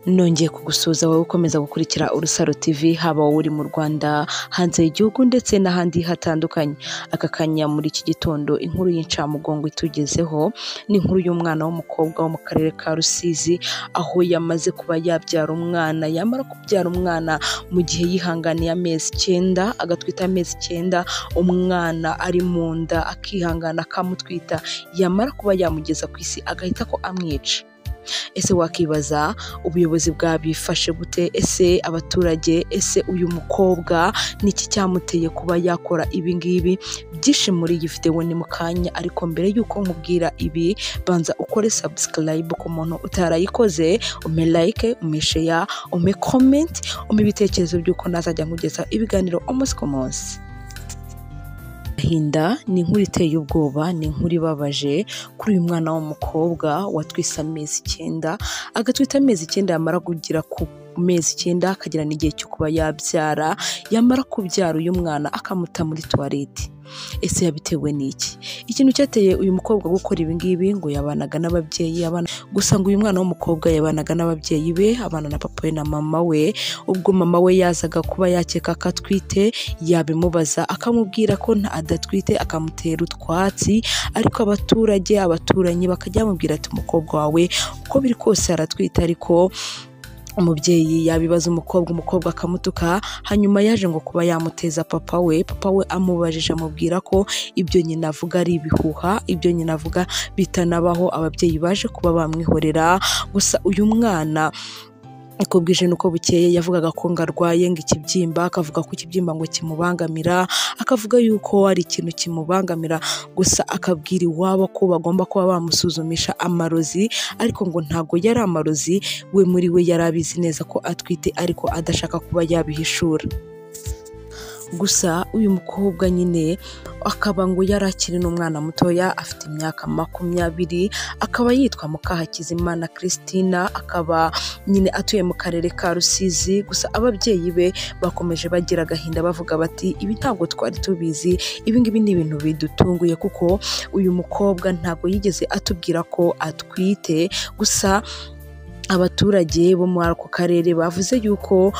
nongeye kugusuhuza wowe ukomeza gukurikira urusaro tv haba wowe uri mu rwanda hanze y'igihugu ndetse n'ahandi hatandukanye aka kanya muri iki gitondo inkuru y'incamugongo itugezeho ni inkuru y'umwana w'umukobwa wo mu karere ka rusizi aho yamaze kuba yabyara umwana yamara kubyara umwana mu gihe yihanganiye amezi icyenda agatwita amezi icyenda umwana ari mu nda akihangana akamutwita yamara kuba yamugeza ku isi agahita ko amwica ese wakibaza ubuyobozi bwabifashe gute ese abaturage ese uyu mukobwa niki cyamuteye kuba yakora ibi ngibi byinshi muri gifite we ni mu kanya ariko mbere y'uko nkubwira ibi banza ukore subscribe ku muntu utarayikoze ume like ume share ume comment ume ibitekerezo by'uko nazajya nkugeza ibiganiro umunsi ku munsi agahinda ni inkuru iteye ubwoba ni inkuru ibabaje kuri uyu mwana w'umukobwa watwise amezi icyenda agatwita amezi icyenda yamara kugira ku mezi icyenda akagera n'igihe cyo kuba yabyara yamara kubyara uyu mwana akamuta muri tuwarete ese yabitewe n'iki ikintu cyateye uyu mukobwa gukora ibi ngibi ngo yabanaga n'ababyeyi abana gusa ngo uyu mwana w'umukobwa yabanaga n'ababyeyi be abana na papa we na mama we ubwo mama we yazaga kuba yakeka ko atwite yabimubaza akamubwira ko nta adatwite akamutera utwatsi ariko abaturage abaturanyi bakajya bamubwira ati umukobwa wawe uko biri kose aratwite ariko umubyeyi yabibaza umukobwa umukobwa akamutuka hanyuma yaje ngo kuba yamuteza papa we papa we amubajije amubwira ko ibyo nyina avuga ari ibihuha ibyo nyina avuga bitanabaho ababyeyi baje kuba bamwihorera gusa uyu mwana uko bwije nuko bukeye yavugaga ko ngo arwaye ngo ikibyimba akavuga ko ikibyimba ngo kimubangamira akavuga yuko hari ikintu kimubangamira gusa akabwira iwabo ko bagomba kuba bamusuzumisha amarozi ariko ngo ntabwo yari amarozi we muri we yari abizi neza ko atwite ariko adashaka kuba yabihishura gusa uyu mukobwa nyine akaba ngo yari akiri n'umwana mutoya afite imyaka makumyabiri akaba yitwa mukahakizimana christina akaba nyine atuye mu karere ka rusizi gusa ababyeyi be bakomeje bagira agahinda bavuga bati ibi ntabwo twari tubizi ibi ngibi ni ibintu bidutunguye kuko uyu mukobwa ntabwo yigeze atubwira ko atwite gusa abaturage bo muri ako karere bavuze yuko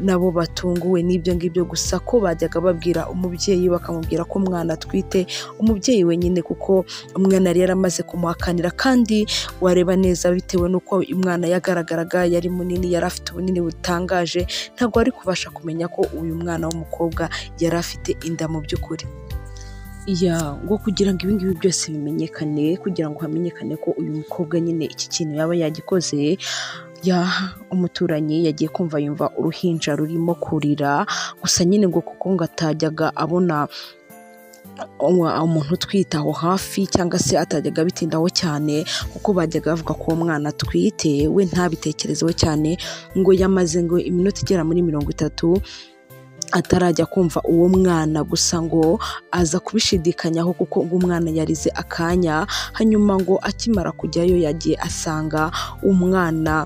nabo batunguwe n'ibyo ngibyo gusa ko bajyaga babwira umubyeyi bakamubwira ko umwana atwite umubyeyi wenyine kuko umwana yari yaramaze kumuhakanira kandi wareba neza bitewe n'uko umwana yagaragaraga yari munini yari afite ubunini butangaje ntabwo ari kubasha kumenya ko uyu mwana w'umukobwa yari afite inda mu by'ukuri ya ngo kugira ngo ibingibi byose bimenyekane kugira ngo hamenyekane ko uyu mukobwa nyine iki kintu yaba yagikoze ya umuturanyi yagiye kumva yumva uruhinja rurimo kurira gusa nyine ngo kuko ngo atajyaga abona umuntu utwite aho hafi cyangwa se atajyaga bitindaho cyane kuko bajyaga bavuga ko uwo mwana atwite we ntabitekerezeho cyane ngo yamaze ngo iminota igera muri mirongo itatu atarajya kumva uwo mwana gusa ngo aza kubishidikanyaho kuko ngo umwana yarize akanya hanyuma ngo akimara kujyayo yagiye asanga umwana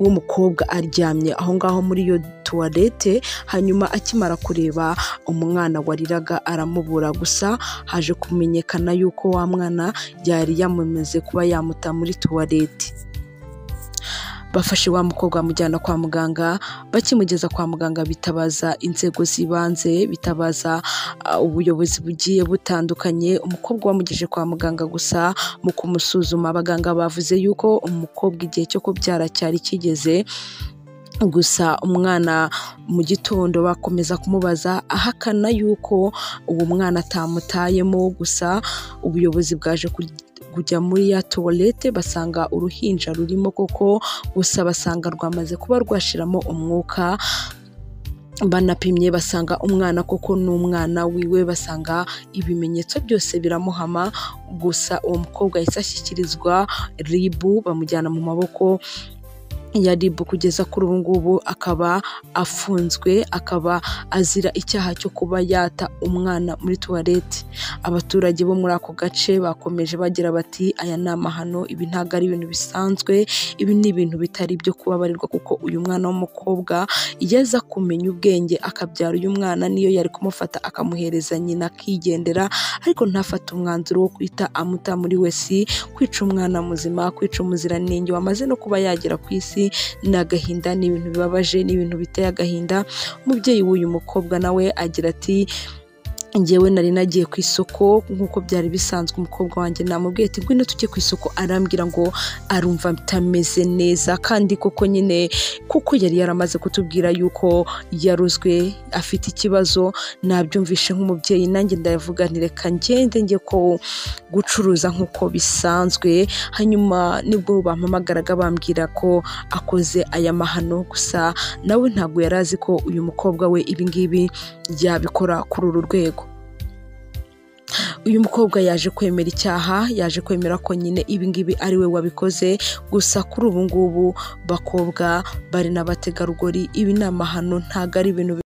w'umukobwa aryamye aho ngaho muri iyo tuwarete hanyuma akimara kureba umwana wariraga aramubura gusa haje kumenyekana yuko wa mwana yari yamumeze kuba yamuta muri tuwarete bafashe wa mukobwa bamujyana kwa muganga bakimugeza kwa muganga bitabaza inzego z'ibanze bitabaza ubuyobozi bugiye butandukanye umukobwa wamugejeje kwa muganga gusa mu kumusuzuma abaganga bavuze yuko umukobwa igihe cyo kubyara cyari kigeze gusa umwana mu gitondo bakomeza kumubaza ahakana yuko uwo mwana atamutayemo gusa ubuyobozi bwaje kujya muri ya tuwarete basanga uruhinja rurimo koko gusa basanga rwamaze kuba rwashiramo umwuka banapimye basanga umwana koko n'umwana wiwe basanga ibimenyetso byose biramuhama gusa uwo mukobwa yahise ashyikirizwa ribu bamujyana mu maboko ya RIB kugeza kuri ubu ngubu akaba afunzwe akaba azira icyaha cyo kuba yata umwana muri tuwarete abaturage bo muri ako gace bakomeje bagira bati aya ni amahano ibi ntabwo ari ibintu bisanzwe ibi ni ibintu bitari ibyo kubabarirwa kuko uyu mwana w'umukobwa iyo aza kumenya ubwenge akabyara uyu mwana niyo yari kumufata akamuhereza nyina akigendera ariko ntafate umwanzuro wo kwita amuta muri we si kwica umwana muzima kwica umuziranenge wamaze no kuba yagera ku isi ni agahinda ni ibintu bibabaje ni ibintu biteye agahinda umubyeyi w'uyu mukobwa nawe agira ati njyewe nari nagiye ku isoko nk'uko byari bisanzwe umukobwa wanjye namubwiye ati ngwino tujye ku isoko arambwira ngo arumva atameze neza kandi koko nyine kuko yari yaramaze kutubwira yuko yaruzwe afite ikibazo nabyumvishe nk'umubyeyi nanjye ndavuga nti reka ngende njye ko gucuruza nk'uko bisanzwe hanyuma nibwo bampamagaraga bambwira ko akoze aya mahano gusa nawe ntabwo yari azi ko uyu mukobwa we ibingibi yabikora kuri uru rwego uyu mukobwa yaje kwemera icyaha yaje kwemera ko nyine ibingibi ari we wabikoze gusa kuri ubu ngubu bakobwa bari n'abategarugori ibi ni amahano ntabwo ari ibintu